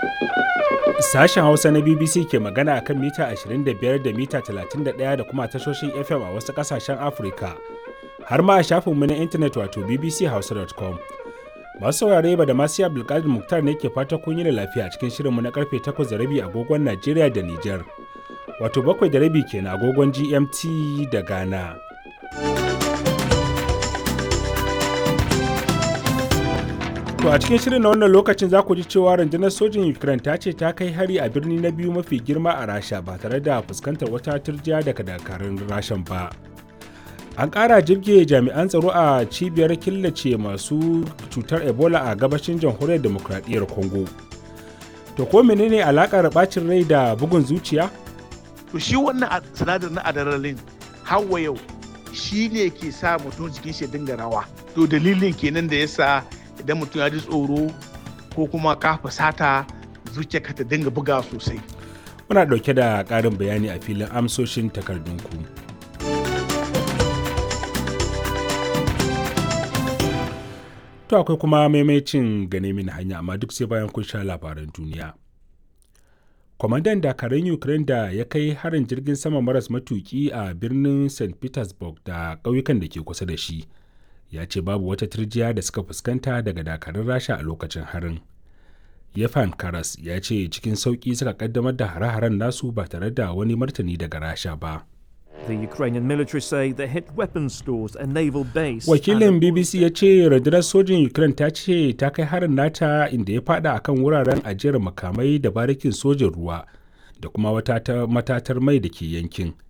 Sashen Hausa na BBC ke magana a kan mita 25 da mita 31 da kuma tashoshin FM a wasu ƙasashen Afirka, har ma a shafinmu na intanet wato bbchausa.com. Masu saurare ba da masu Abdulkadir Muktar ne ke fata kun yi da lafiya cikin shirinmu na karfe 8 da rabi agogon Najeriya da Nijar, wato bakwai da rabi kenan agogon GMT da Ghana. To a cikin shirin na wannan lokacin za ku ji cewa rundunar sojin Ukraine ta ce ta kai hari a birni na biyu mafi girma a Rasha ba tare da fuskantar wata turjiya daga dakarun Rashan ba. An ƙara jirge jami'an tsaro a cibiyar killace masu cutar Ebola a gabashin jamhuriyar demokradiyyar Congo. To ko menene alakar bacin rai da bugun zuciya? To shi wannan sinadar na adrenaline hawa yau shi ne ke sa mutum jikin shi dinga rawa. To dalilin kenan da yasa idan mutum ya ji tsoro ko kuma ka fusata zuciyarka ta dinga buga sosai. Muna ɗauke da ƙarin bayani a filin amsoshin takardunku. To akwai kuma maimacin gane mini hanya amma duk sai bayan kun sha labaran duniya. Kwamandan dakarun Ukraine da ya kai harin jirgin sama maras matuki a birnin St. Petersburg da ƙauyukan da ke kusa da shi. ya ce babu wata turjiya da suka fuskanta daga dakarun rasha a lokacin harin yefan karas ya ce cikin sauƙi suka kaddamar da hare-haren nasu ba tare da wani martani daga rasha ba The Ukrainian military say they hit weapons stores and naval base. wakilin bbc ya ce rundunar sojin ukraine ta ce ta kai harin nata inda ya fada akan wuraren ajiyar makamai da barikin sojin ruwa da kuma wata matatar mai da ke yankin